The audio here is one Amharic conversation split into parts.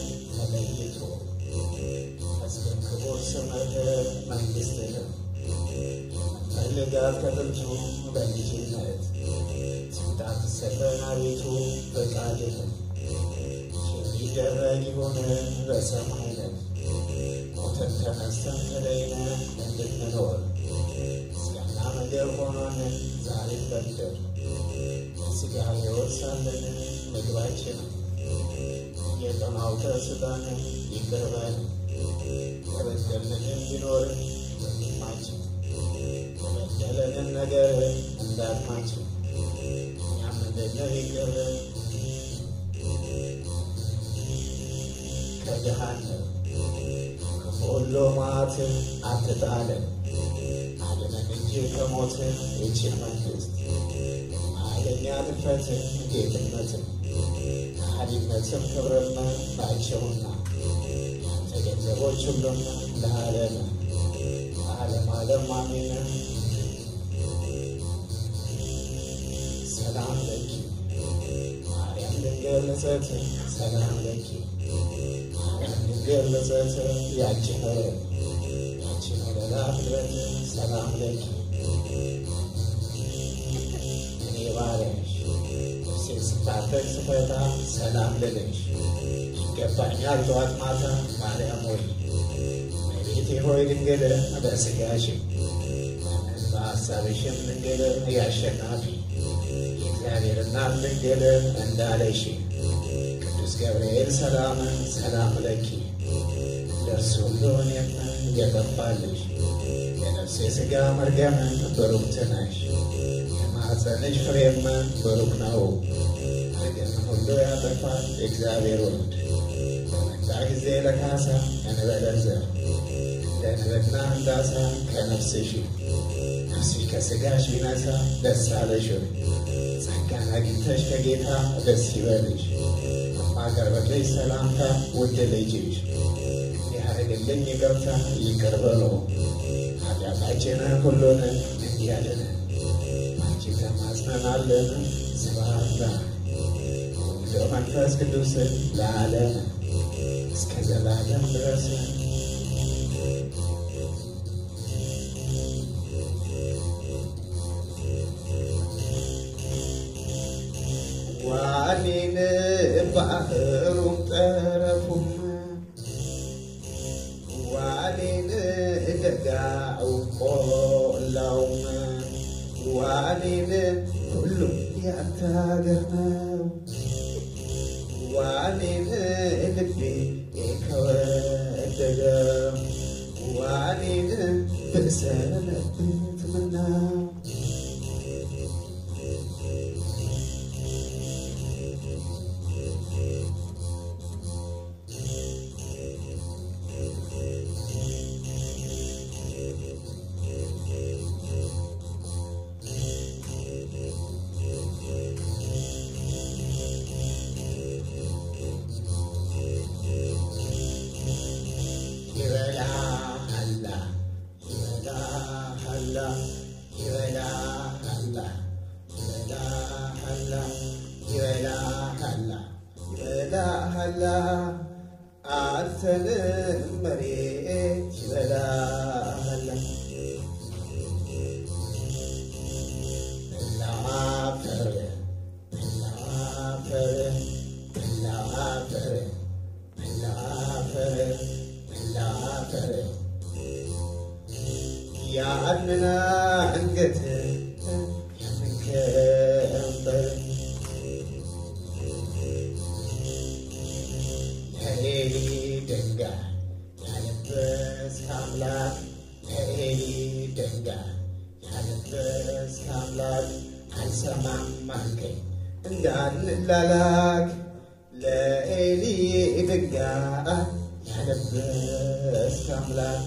ተለይቶ መስገን ክቡር ስምህ መንግሥትህም ፈልጋት ከጥንቱ በልጅነት ስልጣን ትሰጠን አቤቱ ፈቃድህም የሚደረግ ይሁን በሰማይ ላይ ሞተን ተነስተን ተለይነን እንድንኖር ምስጋና ምግብ ሆኖን ዛሬ በምድር ሥጋ ሕይወት ሳለን ምግባችንን የቀናው ስጠን ይቅር በለን የበደልንን ቢኖር ወንድማችን የበደለንን ነገር እንዳቅማችን እኛም እንድንል ይቅር ከገሃነም ከሁሉ መዓት አትጣለን አድነን እንጂ ከሞት ይህችን መንግሥት ኃይለኛ ድፍረት ጌትነትም ከሃዲነትም ክብርም ናቸውና ያንተ ገንዘቦች ሁሉም ለዓለም ለዓለም ዓለም አሜን። ሰላም ለኪ ማርያም ድንግል ንጽሕት ሰላም ለኪ ማርያም ድንግል ንጽሕት ያችን ያችን ወለላ ፍጥረት ሰላም ለኪ እኔ ባሪያሽ ነፍሴን ስታጠቅ ስፈታ ሰላም ልልሽ ይገባኛል ጠዋት ማታ ማርያም ሆይ እመቤቴ ሆይ ድንግል በሥጋሽም በሐሳብሽም ድንግል ያሸናፊ የእግዚአብሔር እናት ድንግል እንዳለሽ ቅዱስ ገብርኤል ሰላም ሰላም ለኪ ለእርሱ ሁሉን የጠፋልሽ የነፍሴ ሥጋ መርገም ብሩክት ነሽ የማኅፀንሽ ፍሬም ብሩክ ነው። መርገምን ሁሉ ያጠፋል የእግዚአብሔር ወልድ በመጣ ጊዜ ለካሳ እንበለዘር ለንብና እንዳሳ ከነፍስሽ ነፍሲ ከሥጋሽ ቢነሳ ደስ አለሽ ሆይ ጸጋን አግኝተሽ ከጌታ ደስ ይበልሽ። ማቀርበልሽ ሰላምታ ውድ ልጅሽ ያደርግልኝ ይቅርታ ይቅር በሎ ኃጢአታችንን ሁሉን እንዲያድነን አንቺ ተማጽነናለን። ስብሐት ለወልድ ወመንፈስ ቅዱስ ለዓለም እስከ ዘላለም ድረስ ዋኔን ባህሩም ጠረፉም ዋኔን ደጋው ቆላውም ዋኔን ሁሉም ያንተ ሀገር ነው። ዋኔን ልቤ ከወደደው ዋኔን ብሰነብት ምነው ይበላሃላ ይበላሃላ ይበላሃላ ይበላሃላ ይበላሃላ ይበላሃላ አንተን መሬት ይበላሃላ ብላፈር ብላፈር ብላፈር ብላፈር ብላፈር ያንን አንገት ያንን ከንበር ለኤሊ ድንጋይ ያለበስክ አምላክ ለኤሊ ድንጋይ ያለበስክ አምላክ አልሰማም አልከኝ እንዳንላላክ ለኤሊ ድንጋይ ያለበስክ አምላክ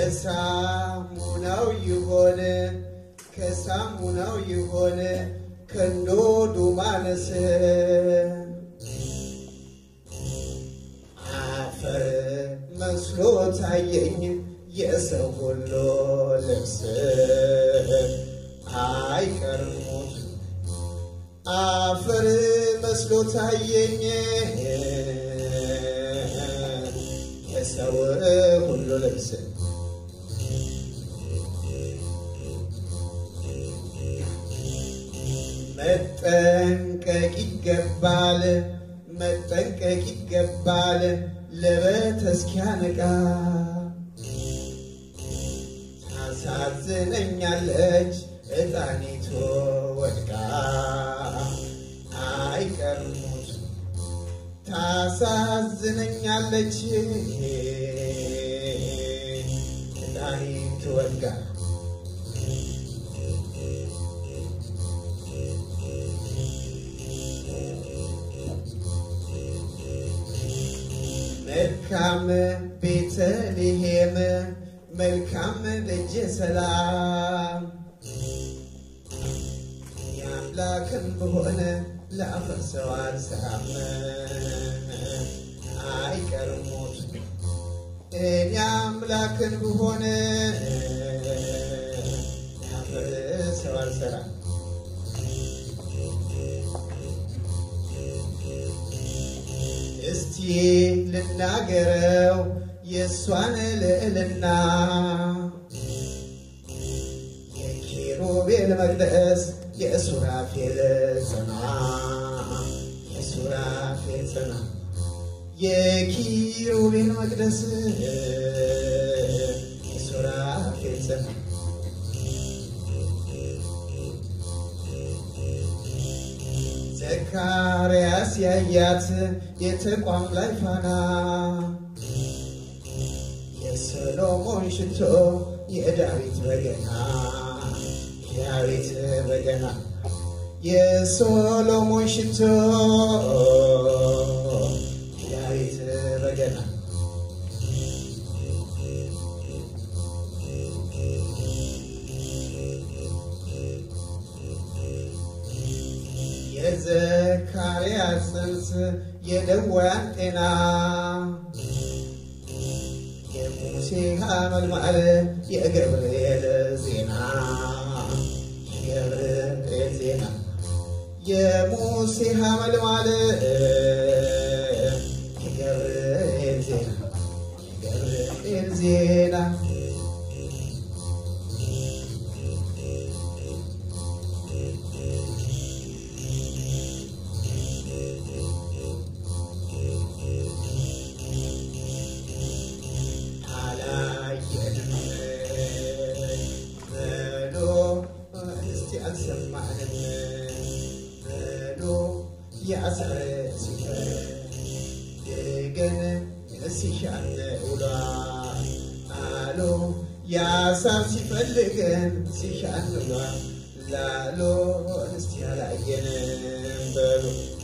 ከሳሙናው ይሆን ከሳሙናው ይሆን ከንዶዱ ማነስ አፈር መስሎ ታየኝ የሰው ሁሉ ልብስ አይቀርሙት አፈር መስሎ ታየኝ የሰው ሁሉ ልብስ መጠንቀቅ ይገባል መጠንቀቅ ይገባል ለበት እስኪያነቃ ታሳዝነኛለች እጣኒቱ ወድቃ አይቀርሙት ታሳዝነኛለች እጣኒቱ ወድቃ መልካም ቤተልሔም መልካም ደጀ ሰላም የአምላክን በሆነ ላፈርሰው አልሰራም አይቀርም ሞት እኔ አምላክን በሆነ ላፈርሰው አልሰራም እስቲ ልናገረው የእሷን ልዕልና የኪሩቤል መቅደስ የሱራፌል ጽና የሱራፌል ጽና የኪሩቤል መቅደስ የሱራፌል ጽና ዘካርያስ ያያት የተቋም ላይ ፋና የሰሎሞን ሽቶ የዳዊት በገና የዳዊት በገና የሶሎሞን ሽቶ የዳዊት በገና የዘካርያስ ጽንስ የደወያን ጤና የሙሴ ሐመልማል የገብርኤል ዜና የገብርኤል ዜና የሙሴ ሐመልማል የገብርኤል ዜና የገብርኤል ዜና አላየንም በሎ እስቲ አልሰማንም በሎ የአሳረ ሲፈር ግን ሲሻን ውሏል አሎ የአሳር ሲፈልገን ሲሻን ውሏል ላሎ እስቲ አላየንም በሎ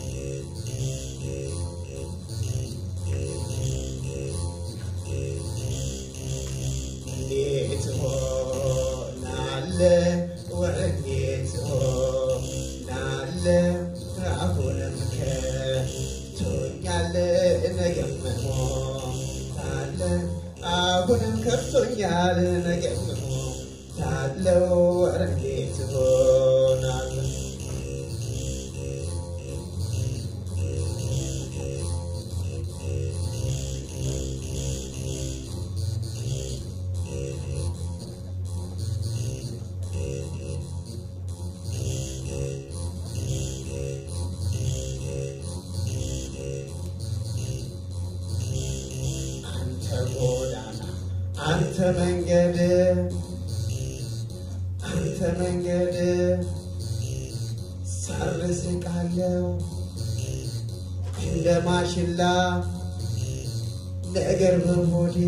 እንዴት ሆናለ ወዴት ሆናለ አሁንም ከቶኛል ነገም ሞታለ አሁንም ከፍቶኛል ነገም ሞታለው ወዴት ሆናለ አንተ ጎዳና አንተ መንገድ አንተ መንገድ ሳርስ ቃለው እንደ ማሽላ ነገር በሆዴ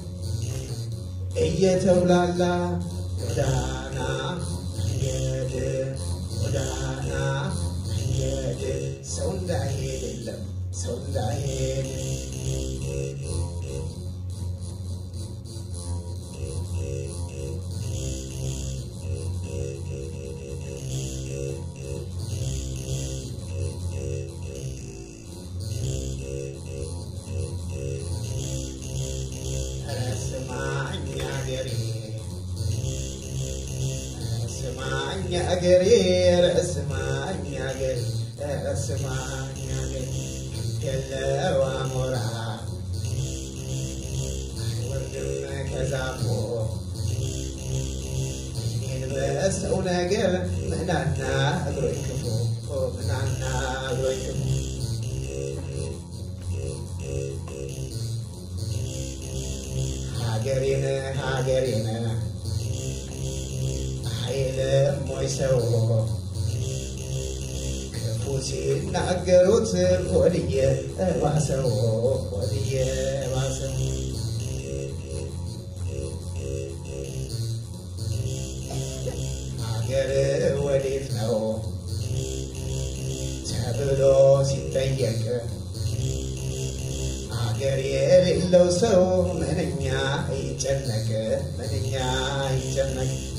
እየተብላላ ጎዳና መንገድ ጎዳና መንገድ ሰው እንዳይሄድ የለም ሰው እንዳይሄድ ሀገሬ ረስማኝ ሀገር ረስማኝ ሀገር የለው አሞራ አይወርድም ከዛፎ እኔን በሰው ነገር ምናና እግሮኝ ክፉ ምናና እግሮኝ ክፉ ሀገሬን ሀገሬን አይልም ወይ ሰው ክፉ ሲናገሩት ወድየ ባሰው ወድየ ባሰው ሀገር ወዴት ነው ተብሎ ሲጠየቅ ሀገር የሌለው ሰው ምንኛ ይጨነቅ ምንኛ ይጨነቅ